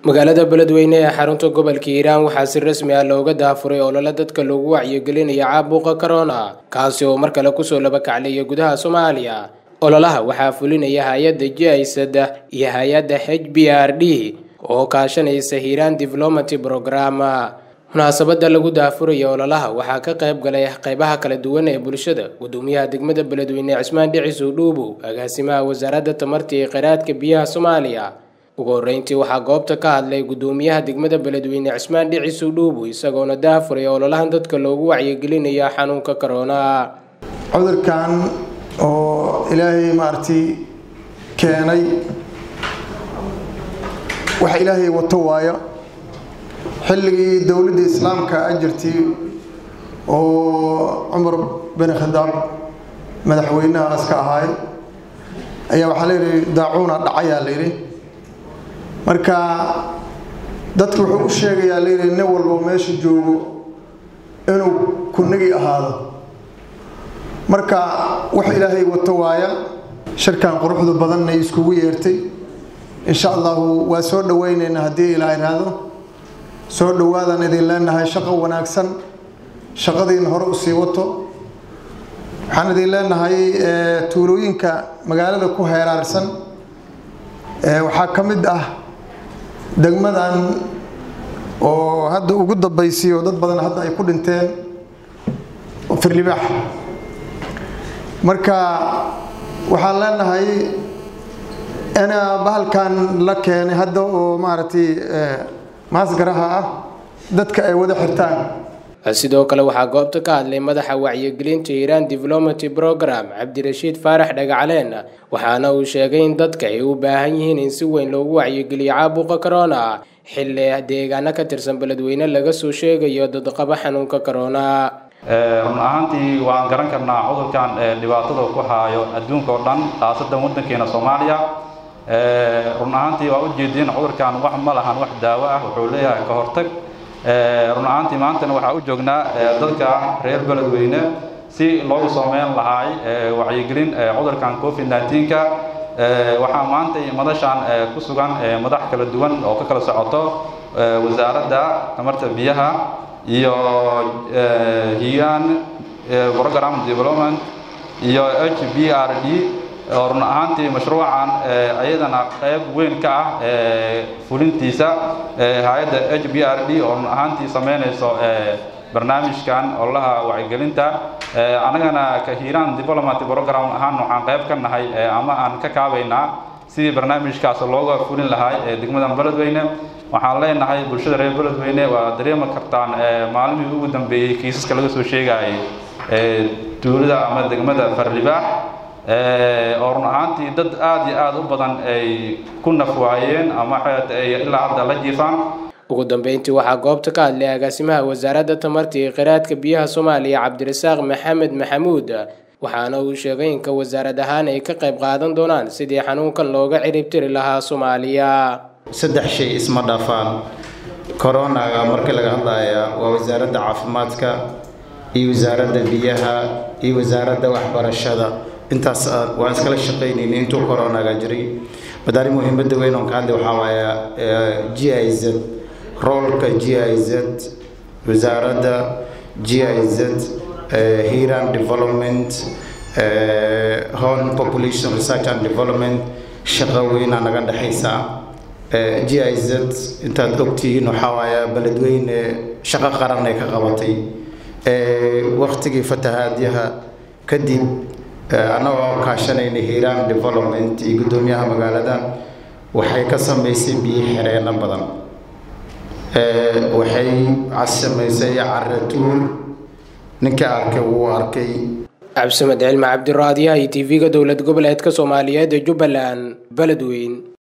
magaalada beledweyne ee xarunta gobolka hiiraan waxaa si rasmi ah looga daafuray olole dadka loogu wacyigelinayo caabuqa corona kaasi oo mar kale kusoo laba kaclaya gudaha soomaaliya ololaha waxaa fulinaya hay-adda jisada iyo hay-adda h b r d oo kaashanaysa hiiraan development program munaasabada lagu daafuraya ololaha waxaa ka qayb galay qeybaha kala duwan ee bulshada gudoomiyaha degmada beledweyne cismaan dhiciso dhuubow agaasimaha wasaaradda tamarta iyo kheyraadka biyaha soomaaliya ugu horeyntii waxaa goobta ka hadlay gudoomiyaha degmada beledweyne cismaan dhiciso dhuubow isagoona daafuray ololahan dadka loogu wacyigelinayo xanuunka corona cudurkan oo ilaahay maaragtay keenay waxa ilaahay wato waayo xilligii dowladda islaamka a jirtay oo cumar bin khadaab madaxweynahaas ka ahaay ayaa waxaa layidhi daacuuna dhacayaa layidhi marka dadka wuxuu u sheegayaa layidhi nin walbo meesha joogo inuu kunagi ahaado marka wax ilaahay wato waaya shirkan quruxdu badanna iskugu yeertay insha allahu waa soo dhawaynaynaa haddii ilaa iraahdo soo dhawaadaan idin leenahay shaqo wanaagsan shaqadiina hore u sii wato waxaan idin leenahay tuulooyinka magaalada ku heeraarsan waxaa ka mid ah degmadan oo hadda ugu dambaysiyo dad badan hadda ay ku dhinteen firlibaax marka waxaan leenahay ina bahalkan la keenay hadda oo maaragtay maasgaraha ah dadka ay wada xirtaan sidoo kale waxaa goobta ka hadlay madaxa wacyigelinta hiiraan development program cabdirashiid faarax dhagacaleen waxaana uu sheegay in dadka ay u baahan yihiin in si weyn loogu wacyigeliyo caabuqa corona xilli deegaano ka tirsan beledweyne laga soo sheegayo dadqaba xanuunka corona run ahaantii waan garan karnaa cudurkan dhibaatada ku haayo adduunka oo dhan khaasatan waddankeena soomaaliya run ahaantii waa ujeediin cudurkan wax ma lahan wax daawo ah wuxuu leeyahay ka hortag run ahaantii maantana waxaa u joognaa dadka reer beledweyne si loogu sameyn lahaay wacyigelin cudurkan covid 19ka waxaa maanta madashan ku sugan madax kala duwan oo ka kala socoto wasaaradda tamarta biyaha iyo hiiraan program development iyo h b r d oo run ahaantii mashruucan ayadana qayb weyn ka ah fulintiisa hay-adda h b r d oo run ahaantii sameynayso barnaamijkan ololaha wacyigelinta annagana ka hiiraan development program ahaan waxaan qayb ka nahay ama aan ka kaabaynaa sidii barnaamijkaas looga fulin lahaa degmadan beledweyne waxaan leenahay bulshada reer beledweyne waa dareemi kartaan maalmihii ugu dambeeyey kiisaska laga soo sheegayay tuulada ama degmada farlibaax oo run ahaantii dad aada iyo aada u badan ay ku nafwaayeen ama ilaa hadda la jiifaan ugu dambeyntii waxaa goobta ka hadlay agaasimaha wasaaradda tamarta iyo kheyraadka biyaha soomaaliya cabdirasaaq maxamed maxamuud waxaana uu sheegay inka wasaarad ahaan ay ka qayb qaadan doonaan sidii xanuunkan looga ciribtiri lahaa soomaaliya saddex shay isma dhaafaan koronaga markii laga hadlaya waa wasaaradda caafimaadka iyo wasaaradda biyaha iyo wasaaradda waxbarashada intaas waan iskala shaqaynayna intuu koronaga jiray madaari muhiimadda weyn oon ka hadlay waxaa waaya g i z roolka g i z wasaaradda g i z hiran development home population research and development shaqo weynaa naga dhexaysa g i z intaad ogtihiin waxaa waaya beledweyne shaqo qaran ay ka qabatay waktigii fatahaadyaha kadib annagoo kaashanayna hiiraan development iyo guddoomiyaha magaalada waxay ka samaysay biyo xireenno badan waxay samaysay caratuur ninka arkay wuu arkay cabdisamed cilmi cabdiraadiyaha iyo t v-ga dowlad goboleedka soomaaliyeed ee jubbaland beledweyn